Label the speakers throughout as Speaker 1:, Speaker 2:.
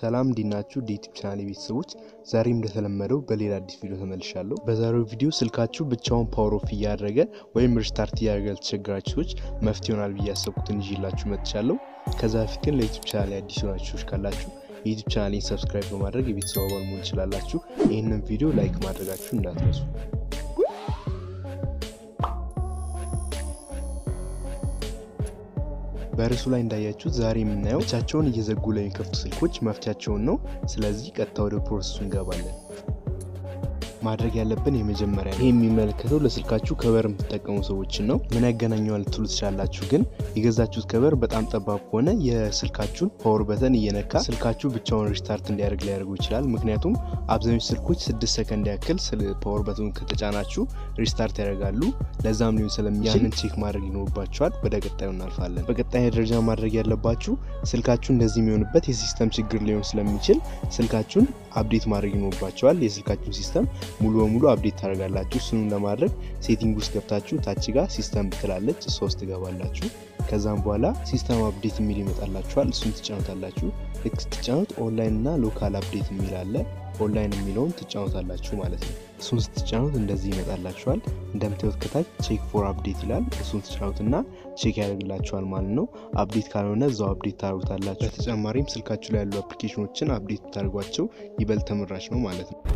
Speaker 1: ሰላም እንዲናችሁ ዩቲዩብ ቻናል ቤተሰቦች፣ ዛሬም እንደተለመደው በሌላ አዲስ ቪዲዮ ተመልሻለሁ። በዛሬው ቪዲዮ ስልካችሁ ብቻውን ፓወር ኦፍ እያደረገ ወይም ሪስታርት እያደረገ ለተቸገራችሁ ሰዎች መፍትሄ ይሆናል ብዬ ያሰብኩትን ይዤላችሁ መጥቻለሁ። ከዛ በፊት ግን ለዩቲዩብ ቻናል አዲስ የሆናችሁ ሰዎች ካላችሁ የዩቲዩብ ቻናሌን ሰብስክራይብ በማድረግ የቤተሰብ አባል መሆን ትችላላችሁ። ይህንን ቪዲዮ ላይክ ማድረጋችሁ እንዳትረሱ። በርዕሱ ላይ እንዳያችሁት ዛሬ የምናየው ብቻቸውን እየዘጉ ለሚከፍቱ ስልኮች መፍቻቸውን ነው። ስለዚህ ቀጥታ ወደ ፕሮሰሱ እንገባለን። ማድረግ ያለብን የመጀመሪያ ይህ የሚመለከተው ለስልካችሁ ከበር የምትጠቀሙ ሰዎችን ነው። ምን ያገናኘዋል ትሉ ትችላላችሁ። ግን የገዛችሁት ከበር በጣም ጠባብ ከሆነ የስልካችሁን ፓወር በተን እየነካ ስልካችሁ ብቻውን ሪስታርት እንዲያደርግ ሊያደርጉ ይችላል። ምክንያቱም አብዛኞቹ ስልኮች ስድስት ሰከንድ ያክል ፓወር በተኑ ከተጫናችሁ ሪስታርት ያደርጋሉ። ለዛም ሊሆን ስለሚችል ያንን ቼክ ማድረግ ይኖርባችኋል። ወደ ቀጣዩ እናልፋለን። በቀጣይ ደረጃ ማድረግ ያለባችሁ ስልካችሁ እንደዚህ የሚሆንበት የሲስተም ችግር ሊሆን ስለሚችል ስልካችሁን አፕዴት ማድረግ ይኖርባቸዋል። የስልካችሁን ሲስተም ሙሉ በሙሉ አፕዴት ታደርጋላችሁ። እሱንም ለማድረግ ሴቲንግ ውስጥ ገብታችሁ ታች ጋር ሲስተም ትላለች፣ እሷ ውስጥ ትገባላችሁ። ከዛም በኋላ ሲስተም አፕዴት የሚል ይመጣላችኋል። እሱን ትጫኑታላችሁ። ልክ ስትጫኑት ኦንላይን እና ሎካል አፕዴት የሚል አለ። ኦንላይን የሚለውን ትጫኑታላችሁ ማለት ነው። እሱን ስትጫኑት እንደዚህ ይመጣላችኋል። እንደምታዩት ከታች ቼክ ፎር አፕዴት ይላል። እሱን ትጫኑትና ቼክ ያደርግላችኋል ማለት ነው። አፕዴት ካልሆነ እዛው አፕዴት ታደርጉታላችሁ። በተጨማሪም ስልካችሁ ላይ ያሉ አፕሊኬሽኖችን አፕዴት ብታደርጓቸው ይበልጥ ተመራጭ ነው ማለት ነው።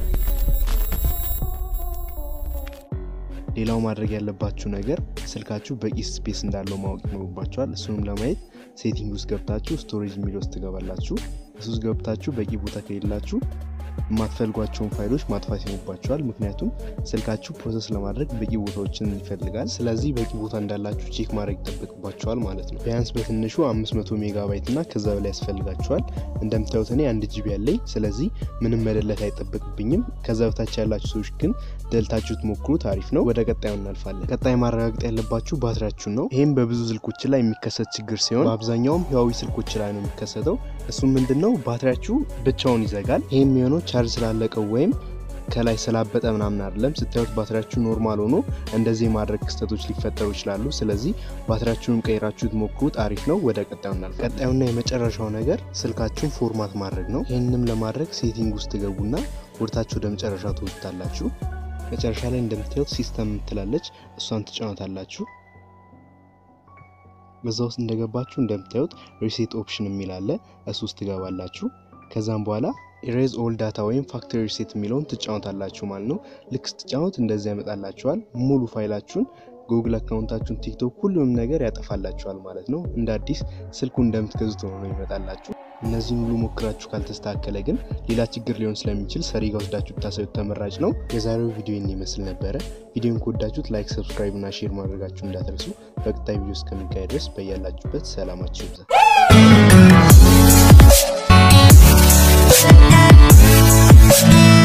Speaker 1: ሌላው ማድረግ ያለባችሁ ነገር ስልካችሁ በቂ ስፔስ እንዳለው ማወቅ ይኖርባችኋል። እሱንም ለማየት ሴቲንግ ውስጥ ገብታችሁ ስቶሬጅ የሚል ውስጥ ትገባላችሁ። እሱ ውስጥ ገብታችሁ በቂ ቦታ ከሌላችሁ የማትፈልጓቸውን ፋይሎች ማጥፋት ይኖርባቸዋል። ምክንያቱም ስልካችሁ ፕሮሰስ ለማድረግ በቂ ቦታዎችን ይፈልጋል። ስለዚህ በቂ ቦታ እንዳላችሁ ቼክ ማድረግ ይጠበቅባቸዋል ማለት ነው። ቢያንስ በትንሹ 500 ሜጋባይት እና ከዛ በላይ ያስፈልጋቸዋል። እንደምታዩት እኔ አንድ ጂቢ ያለኝ፣ ስለዚህ ምንም መደለት አይጠበቅብኝም። ከዛ በታች ያላችሁ ሰዎች ግን ደልታችሁ ትሞክሩት፣ አሪፍ ነው። ወደ ቀጣዩ እናልፋለን። ቀጣይ ማረጋገጥ ያለባችሁ ባትሪያችሁን ነው። ይህም በብዙ ስልኮች ላይ የሚከሰት ችግር ሲሆን በአብዛኛውም ህዋዊ ስልኮች ላይ ነው የሚከሰተው። እሱም ምንድን ነው ባትሪያችሁ ብቻውን ይዘጋል። ይህም የሚሆነው ቻርጅ ስላለቀው ወይም ከላይ ስላበጠ ምናምን አይደለም። ስታዩት ባትሪያችሁ ኖርማል ሆኖ እንደዚህ የማድረግ ክስተቶች ሊፈጠሩ ይችላሉ። ስለዚህ ባትሪያችሁን ቀይራችሁ ትሞክሩት፣ አሪፍ ነው። ወደ ቀጣዩ እናልፍ። ቀጣዩና የመጨረሻው ነገር ስልካችሁን ፎርማት ማድረግ ነው። ይህንም ለማድረግ ሴቲንግ ውስጥ ገቡና ወደታችሁ ወደ መጨረሻ ትወጡታላችሁ። መጨረሻ ላይ እንደምታዩት ሲስተም ትላለች፣ እሷን ትጫኑታላችሁ። በዛ ውስጥ እንደገባችሁ እንደምታዩት ሪሴት ኦፕሽን የሚል አለ። እሱ ውስጥ ትገባላችሁ። ከዛም በኋላ ኢሬዝ ኦል ዳታ ወይም ፋክተሪ ሪሴት የሚለውን ትጫኑታላችሁ ማለት ነው። ልክ ስትጫኑት እንደዚህ ያመጣላችኋል። ሙሉ ፋይላችሁን፣ ጉግል አካውንታችሁን፣ ቲክቶክ፣ ሁሉንም ነገር ያጠፋላችኋል ማለት ነው። እንደ አዲስ ስልኩ እንደምትገዙት ሆኖ ነው ይመጣላችሁ። እነዚህን ሁሉ ሞክራችሁ ካልተስተካከለ ግን ሌላ ችግር ሊሆን ስለሚችል ሰሪጋ ወስዳችሁ ብታሳዩት ተመራጭ ነው። የዛሬው ቪዲዮ ይህን ይመስል ነበረ። ቪዲዮን ከወዳችሁት ላይክ፣ ሰብስክራይብ እና ሼር ማድረጋችሁ እንዳትረሱ። በቀጣይ ቪዲዮ እስከሚካሄድ ድረስ በያላችሁበት ሰላማችሁ ይብዛ።